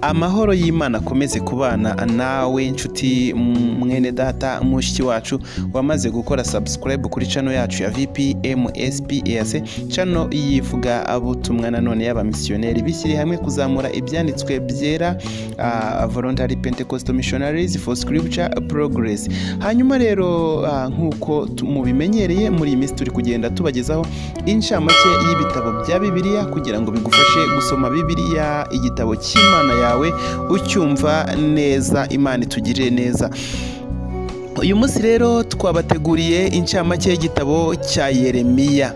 amahoro y'imana akomeze kubana nawe nshuti mwene data mushiki wacu wamaze gukora subscribe kuri channel yacu ya vpmspas channel yivuga abutumwa nanone y'abamisiyoneri bishyire hamwe kuzamura ibyanditswe byera ah, voluntary pentecostal missionaries for scripture progress hanyuma rero ah, nk'uko tu- mubimenyereye muri iyi minsi turi kugenda tubagezaho inshamake y'ibitabo bya bibiliya kugira ngo bigufashe gusoma bibiliya igitabo cy'imana yawe ucyumva neza imana itugirire neza uyu munsi rero twabateguriye inshamake y'igitabo cya yeremiya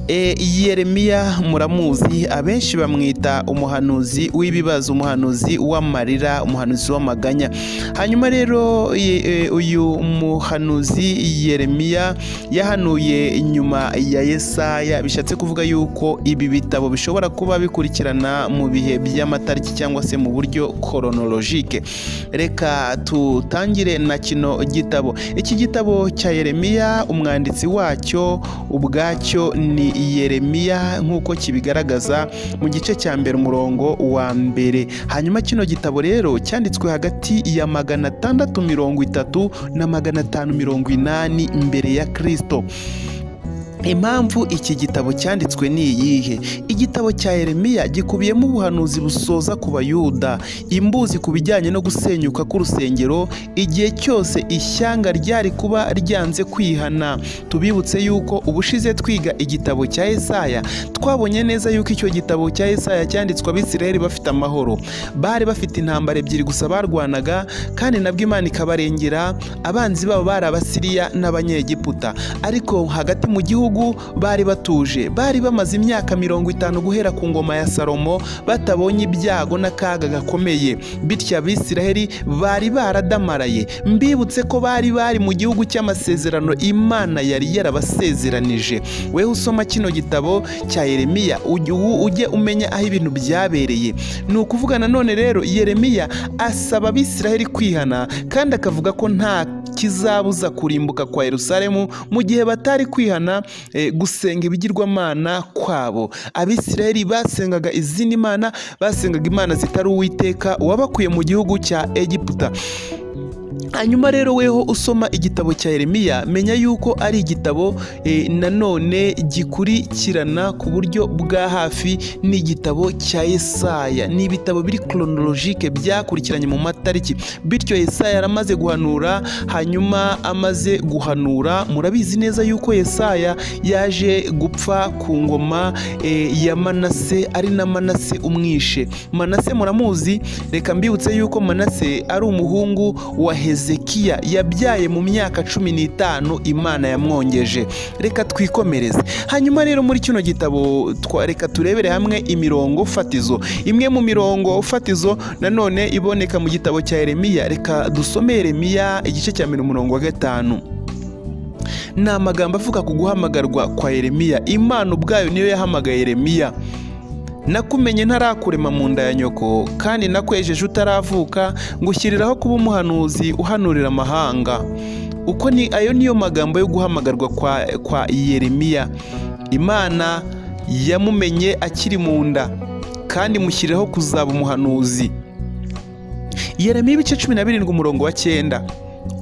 E, yeremiya muramuzi abenshi bamwita umuhanuzi w'ibibazo umuhanuzi w'amarira umuhanuzi w'amaganya hanyuma rero ye- e, uyu muhanuzi yeremiya yahanuye nyuma ya yesaya bishatse kuvuga yuko ibi bitabo bishobora kuba bikurikirana mu bihe by'amatariki cyangwa se mu buryo koronorojike reka tutangire na kino gitabo iki gitabo cya yeremiya umwanditsi wacyo ubwacyo ni yeremiya nk'uko kibigaragaza mu gice cya mbere umurongo wa mbere hanyuma kino gitabo rero cyanditswe hagati ya magana atandatu mirongo itatu na magana atanu mirongo inani mbere ya kirisito impamvu iki gitabo cyanditswe ni iyihe igitabo cya yeremiya gikubiyemo ubuhanuzi busoza ku bayuda imbuzi ku bijyanye no gusenyuka k'urusengero igihe cyose ishyanga ryari kuba ryanze kwihana tubibutse yuko ubushize twiga igitabo cya esaya twabonye neza yuko icyo gitabo cya esaya cyanditswe abisiraheli bafite amahoro bari bafite intambara ebyiri gusa barwanaga kandi nabwo imana ikabarengera abanzi babo bari abasiriya n'abanyegiputa ariko hagati mu gihugu bari batuje bari bamaze imyaka mirongo itanu guhera ku ngoma ya salomo batabonye ibyago n'akaga gakomeye bityo abisiraheli bari baradamaraye mbibutse ko bari bari mu gihugu cy'amasezerano imana yari yarabasezeranije wewe usoma kino gitabo cya yeremiya ujye- u- ujye umenya aho ibintu byabereye ni ukuvuga nanone rero yeremiya asaba abisiraheli kwihana kandi akavuga ko nta kizabuza kurimbuka kwa yerusalemu mu gihe batari kwihana eh, gusenga ibigirwamana kwabo abisiraheli basengaga izindi mana basengaga imana zitari uwiteka wabakuye mu gihugu cya egiputa hanyuma rero weho usoma igitabo cya yeremiya menya yuko ari igitabo eh, nanone gikurikirana ku buryo bwa hafi n'igitabo cya yesaya ni ibitabo biri koronorojike byakurikiranye mu matariki bityo yesaya yaramaze guhanura hanyuma amaze guhanura murabizi neza yuko yesaya yaje gupfa ku ngoma eh, ya manase ari na manase umwishe manase muramuzi reka mbibutse yuko manase ari umuhungu wa hezekiya yabyaye mu myaka cumi n'itanu imana yamwongeje reka twikomereze hanyuma rero muri kino gitabo twa- reka turebere hamwe imirongo fatizo imwe mu mirongo fatizo nanone iboneka mu gitabo cya yeremiya reka dusome yeremiya igice cya mbere umurongo wa gatanu ni amagambo avuga ku guhamagarwa kwa yeremiya imana ubwayo niyo yahamagaye yeremiya nakumenye ntarakurema mu nda ya nyoko kandi nakwejeje utaravuka ngushyiriraho kuba umuhanuzi uhanurira amahanga uko ni ayo niyo magambo yo guhamagarwa kwa, kwa yeremiya imana yamumenye akiri mu nda kandi mushyiriraho kuzaba umuhanuzi yeremiya ibice cumi na birindwi umurongo wa cyenda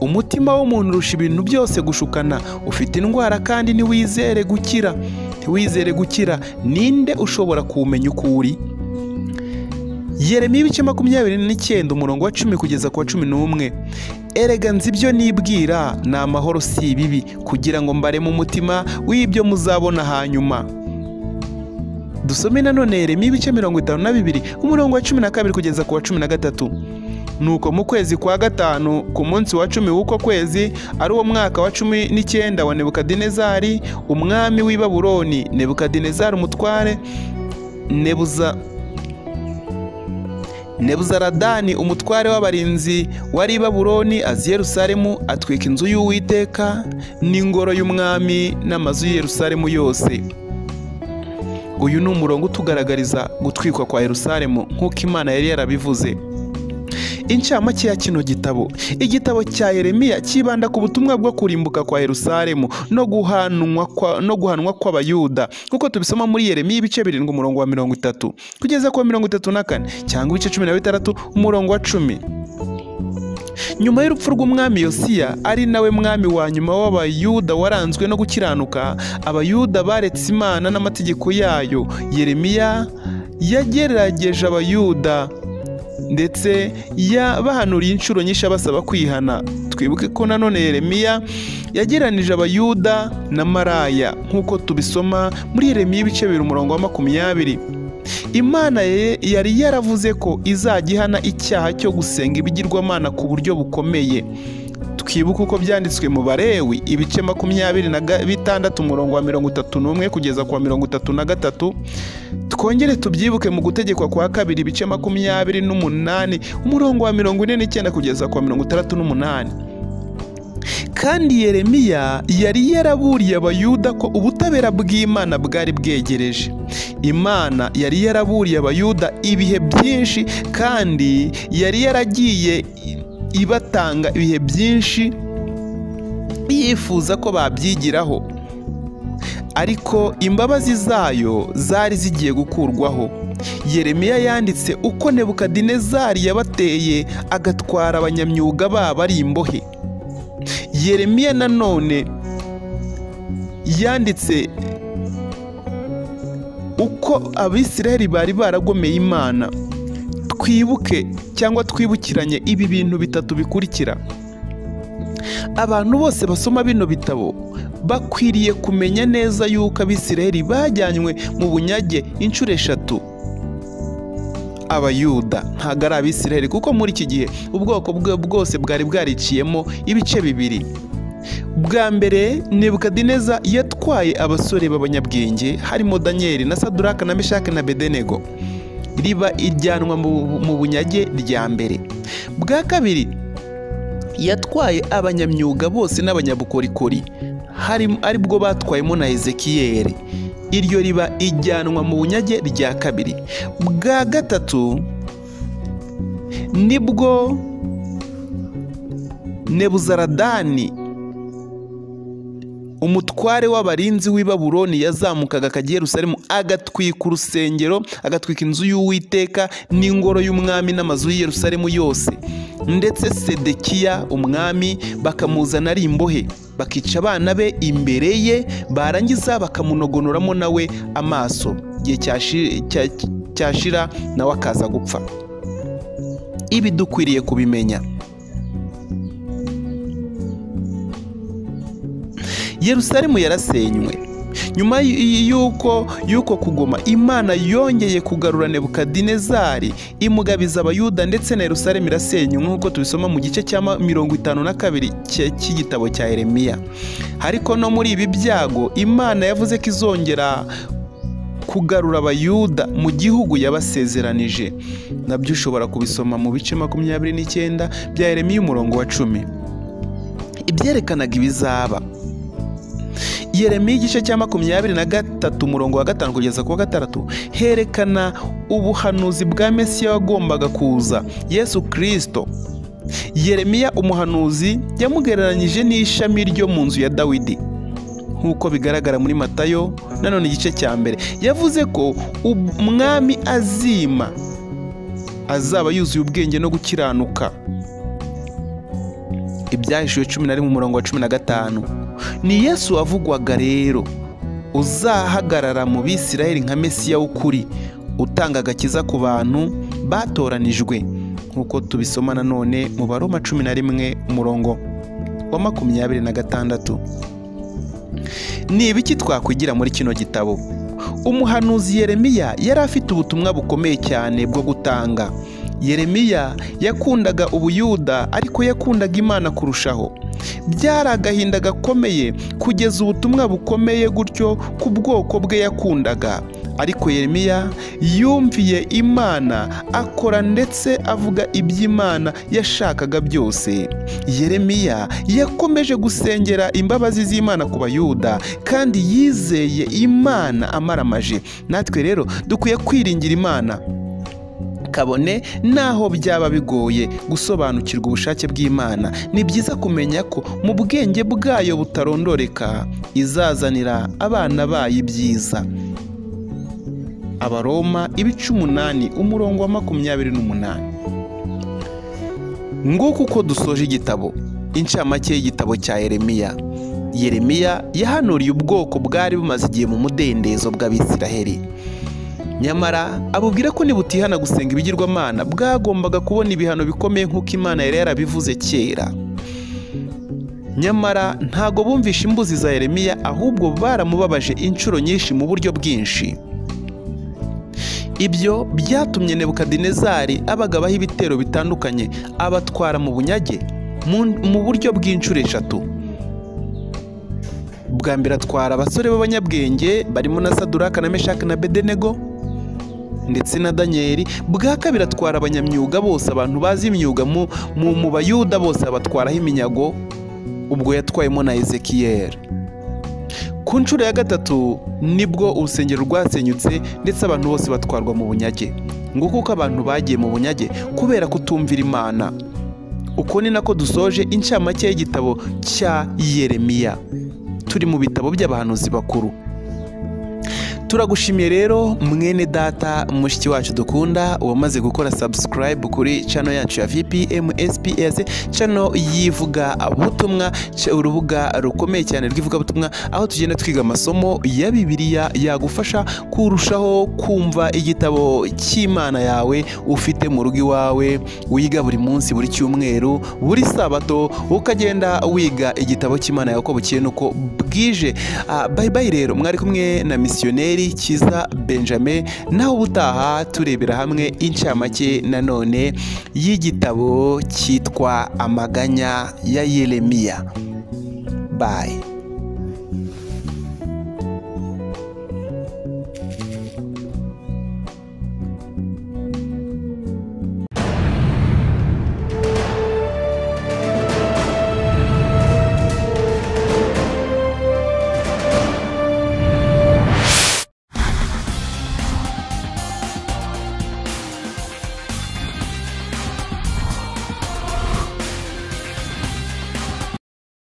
umutima w'umuntu urusha ibintu byose gushukana ufite indwara kandi ntiwizere gukira ntiwizere gukira ninde ushobora kuwumenya uko uri yeremiya ibice makumyabiri n'icyenda umurongo wa cumi kugeza ku wa cumi n'umwe erega nzi ibyo nibwira ni amahoro si ibibi kugira ngo mbareme umutima w'ibyo muzabona hanyuma dusome nanone yeremiya ibice mirongo itanu na bibiri umurongo wa cumi na kabiri kugeza ku wa cumi na gatatu nuko mu kwezi kwa gatanu ku munsi wa cumi w'uko kwezi ari wo mwaka wa cumi n'icyenda wa nebukadinezari umwami w'i babuloni nebukadinezari umutware nebuza nebuzaradani umutware w'abarinzi wari i babuloni azi yerusalemu atwika inzu y'uwiteka n'ingoro y'umwami n'amazu y'i yerusalemu yose uyu ni umurongo utugaragariza gutwikwa kwa yerusalemu nk'uko imana yari yarabivuze incamake ya kino gitabo igitabo cya yeremiya cyibanda ku butumwa bwo kurimbuka kwa yerusalemu no guhanwa kwa- no guhanwa kw'abayuda nk'uko tubisoma muri yeremiya ibice birindwi umurongo wa mirongo itatu kugeza ku wa mirongo itatu na kane cyangwa ibice cumi na bitandatu umurongo wa cumi nyuma y'urupfu rw'umwami yosiya ari nawe mwami wa nyuma w'abayuda waranzwe no gukiranuka abayuda baretse imana n'amategeko yayo yeremiya yagerageje abayuda ndetse yabahanuriye inshuro nyinshi abasaba kwihana twibuke ko nanone yeremiya yageranije abayuda na maraya nk'uko tubisoma muri yeremiya ibice bibiri umurongo wa makumyabiri imana ye yari yaravuze ko izajya ihana icyaha cyo gusenga ibigirwamana ku buryo bukomeye twibuke uko byanditswe mu barewi ibice makumyabiri na ga- bitandatu umurongo wa mirongo itatu n'umwe kugeza ku wa mirongo itatu na gatatu twongere tubyibuke mu gutegekwa kwa kabiri ibice makumyabiri n'umunani umurongo wa mirongo ine n'icyenda kugeza ku wa mirongo itandatu n'umunani kandi yeremiya yari yaraburiye abayuda ko ubutabera bw'imana bwari bwegereje imana yari yaraburiye abayuda ibihe byinshi kandi yari yaragiye ibatanga ibihe byinshi yifuza ko babyigiraho ariko imbabazi zayo zari zigiye gukurwaho yeremiya yanditse uko nebukadinezari yabateye agatwara abanyamyuga babo ari imbohe yeremiya nanone yanditse uko abisiraheli bari baragomeye imana twibuke cyangwa twibukiranye ibi bintu bitatu bikurikira abantu bose basoma bino bitabo bakwiriye kumenya neza yuko abisiraheli bajyanywe mu bunyage inshuro eshatu abayuda ntabwo ari abisiraheli kuko muri iki gihe ubwoko bwe bwose bwari bwariciyemo ibice bibiri bwa mbere nebukadineza yatwaye abasore b'abanyabwenge harimo daniyeli na saduraka na meshake na bedenego riba iryanwa mu- mu bunyage rya mbere bwa kabiri yatwaye abanyamyuga bose n'abanyabukorikori harimo aribwo batwayemo na ezekiyeli iryo riba ijyanwa mu bunyage rya kabiri bwa gatatu nibwo nebuzaradani umutware w'abarinzi w'i Babuloni yazamukaga akajya i Yerusalemu agatwika urusengero agatwika inzu y'uwiteka n'ingoro y'umwami n'amazu y'i Yerusalemu yose ndetse sedekiya umwami bakamuzana ari imbohe bakica abana be imbere ye barangiza bakamunogonoramo nawe amaso igihe cyashi- cya- cyashira nawe akaza gupfa ibi dukwiriye kubimenya yerusalemu yarasenywe nyuma y- y- y'uko y'uko kugoma imana yongeye kugarura nebukadinezari imugabiza abayuda ndetse na yerusalemu irasenywe nk'uko tubisoma mu gice cya ma- mirongo itanu na kabiri cye- cy'igitabo cya yeremiya ariko no muri ibi byago imana yavuze ko izongera kugarura abayuda mu gihugu yabasezeranije nabyo ushobora kubisoma mu bice makumyabiri n'icyenda bya yeremiya umurongo wa cumi ibyerekanaga ibizaba Yeremiya igice cya makumyabiri na gatatu umurongo wa gatanu kugeza ku wa gatandatu herekana ubuhanuzi bwa Mesiya wagombaga kuza Yesu Kristo Yeremiya umuhanuzi yamugereranyije n'ishami ryo mu nzu ya Dawidi nk'uko bigaragara muri Matayo nanone igice cya mbere yavuze ko umwami azima azaba yuzuye ubwenge no gukiranuka ibyahishuwe cumi na rimwe umurongo wa cumi na gatanu ni yesu wavugwaga rero uzahagarara mu bisirayeli nka mesiya w'ukuri utanga agakiza ku bantu batoranijwe nk'uko tubisoma nanone mu baroma cumi na rimwe umurongo wa makumyabiri na gatandatu ni ibiki twakwigira muri kino gitabo umuhanuzi yeremiya yari afite ubutumwa bukomeye cyane bwo gutanga yeremiya yakundaga ubuyuda ariko yakundaga imana kurushaho byari agahinda gakomeye kugeza ubutumwa bukomeye gutyo ku bwoko bwe yakundaga ariko yeremiya yumviye imana akora ndetse avuga iby'imana yashakaga byose yeremiya yakomeje gusengera imbabazi z'imana ku bayuda kandi yizeye imana amaramaje natwe rero dukwiye kwiringira imana kabone naho byaba bigoye gusobanukirwa ubushake bw'imana ni byiza kumenya ko mu bwenge bwayo butarondoreka izazanira abana bayo ibyiza abaroma ibice umunani umurongo wa makumyabiri n'umunani nguko uko dusoje igitabo incamake y'igitabo cya yeremiya yeremiya yahanuriye ubwoko bwari bumaze igihe mu mudendezo bw'abisiraheli nyamara abubwira ko nibutihana gusenga ibigirwamana bwagombaga kubona ibihano bikomeye nk'uko imana yari yarabivuze kera nyamara ntago bumvishe imbuzi za yeremiya ahubwo baramubabaje inshuro nyinshi mu buryo bwinshi ibyo byatumye nebukadinezari abagabaho ibitero bitandukanye abatwara mu bunyage mu- mu buryo bw'inshuro eshatu bwa mbere atwara abasore b'abanyabwenge barimo na saduraka na meshaki na bedenego ndetse na daniyeli bwa kabiri atwara abanyamyuga bose abantu bazi imyuga mu, mu, mu bayuda bose abatwaraho iminyago ubwo yatwayemo na ezekiyeli ku nshuro ya gatatu nibwo urusengero rwasenyutse ndetse abantu bose batwarwa mu bunyage nguko uko abantu bagiye mu bunyage kubera kutumvira imana uko ni nako dusoje incamake y'igitabo cya yeremiya turi mu bitabo by'abahanuzi bakuru turagushimiye rero mwene data mushiki wacu dukunda wamaze gukora subscribe kuri channel yacu ya VPM SPS channel yivuga butumwa c- urubuga rukomeye cyane rw'ivuga butumwa aho tugenda twiga amasomo ya Bibiliya yagufasha kurushaho kumva igitabo cy'Imana yawe ufite mu rugo iwawe wiga buri munsi buri cyumweru buri sabato ukagenda wiga igitabo cy'Imana yawe uko bukeye nuko bwije Ah, bye bye rero mwari kumwe na misiyoneri kiza benjamin naho ubutaha turebera hamwe incamake nanone y'igitabo cyitwa amaganya ya yeremiya bayi